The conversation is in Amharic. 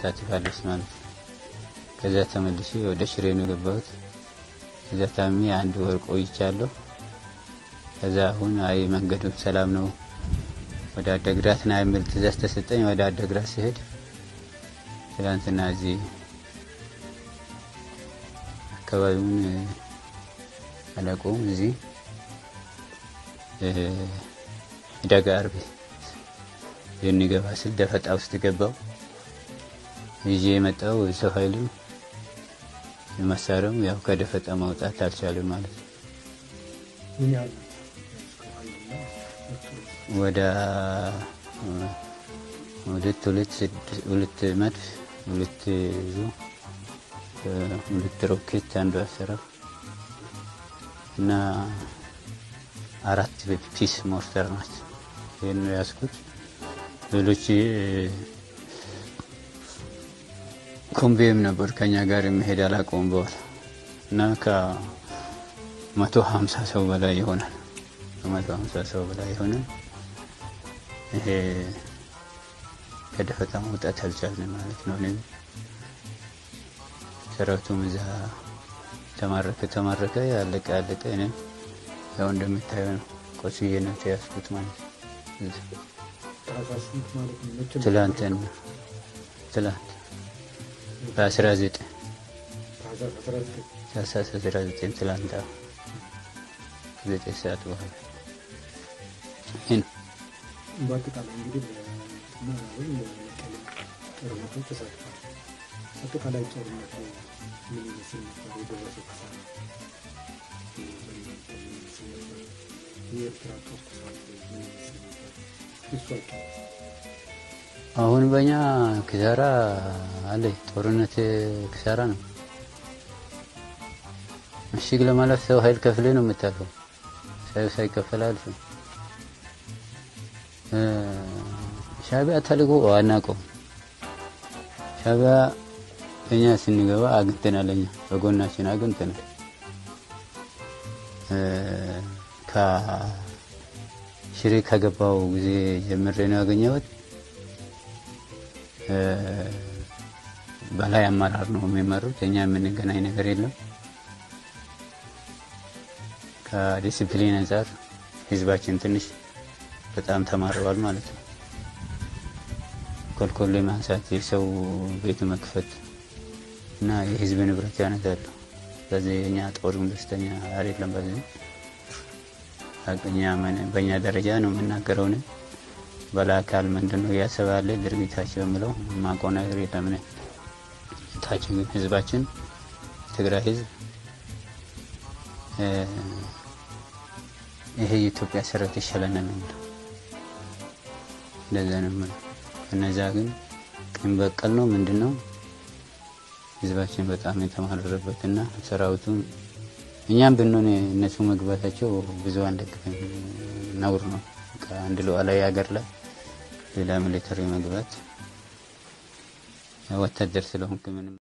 ተሳትፋለች ማለት ነው። ከዛ ተመልሼ ወደ ሽሬ ነው የገባሁት። ከዛ ታሚ አንድ ወር ቆይቻለሁ። ከዛ አሁን አይ መንገዱ ሰላም ነው ወደ አደግራት ና የሚል ትእዛዝ ተሰጠኝ። ወደ አደግራት ሲሄድ ትላንትና እዚህ አካባቢውን አላውቀውም። እዚህ ደጋ አርቢ የሚገባ ስል ደፈጣ ውስጥ ገባው። ይዤ የመጣው ሰው ኃይልም መሳሪያውም ያው ከደፈጣ ማውጣት አልቻለም ማለት ነው። ወደ ሁለት ሁለት ሁለት መድፍ ሁለት ዙ ሁለት ሮኬት አንዱ አሰራር እና አራት ፒስ ሞርተር ናቸው። ይህን ነው ያዝኩት። ሌሎች ኮምቤም ነበር ከኛ ጋር የሚሄድ አላውቀውም በኋላ እና ከመቶ ሀምሳ ሰው በላይ ይሆናል። ከመቶ ሀምሳ ሰው በላይ ይሆናል። ይሄ ከደፈጣ መውጣት አልቻልን ማለት ነው። እኔም ሰራዊቱም እዛ ተማረከ ተማረከ ያለቀ ያለቀ እኔም ያው እንደምታየው ነው ቆስዬ ነው የተያዝኩት ማለት ነው። ትላንትን ትላንት በአስራ ዘጠኝ ታህሳስ አስራ ዘጠኝ ትላንት ዘጠኝ ሰዓት በኋላ ይህ ነው። በአጠቃላይ እንግዲህ ጦርነቶች ተሳትፏል። አጠቃላይ ጦርነቱ ምን ይመስል ነበር? የደረሰው ኪሳራ የኤርትራ ጦር ተሳትፎ ምን ይመስል ነበር? እሱ አጫው አሁን በእኛ ኪሳራ አለ። ጦርነት ኪሳራ ነው። ምሽግ ለማለፍ ሰው ኃይል ከፍሌ ነው የምታልፈው። ሰው ሳይከፈል አልፍ ሻቢያ ተልጎ አናውቀውም። ሻቢያ እኛ ስንገባ አግኝተናል። እኛ በጎናችን አግኝተናል። ከሽሬ ከገባው ጊዜ ጀምሬ ነው ያገኘሁት። በላይ አመራር ነው የሚመሩት። እኛ የምንገናኝ ነገር የለም። ከዲሲፕሊን አንጻር ህዝባችን ትንሽ በጣም ተማረዋል ማለት ነው። ኮልኮሌ ማንሳት፣ የሰው ቤት መክፈት እና የህዝብ ንብረት ያነሳሉ። በዚህ የኛ ጦርም ደስተኛ አይደለም። በዚህ እኛ በእኛ ደረጃ ነው የምናገረው። እኔ በላካል ምንድን ነው እያሰባለ ድርጊታቸው የምለው ማውቀው ነገር የለም። እኔ ታች ግን ህዝባችን ትግራይ ህዝብ ይሄ የኢትዮጵያ ሰራዊት ይሻለናል ነው የምለው። እንደዛ ነው የምለው። እነዛ ግን ቂም በቀል ነው ምንድን ነው ህዝባችን በጣም የተማረረበት እና ሰራዊቱን እኛም ብንሆን እነሱ መግባታቸው ብዙ አንደግፍም፣ ነውር ነው። አንድ ሉዓላዊ ሀገር ላይ ሌላ ሚሊተሪ መግባት ወታደር ስለሆንክ ምንም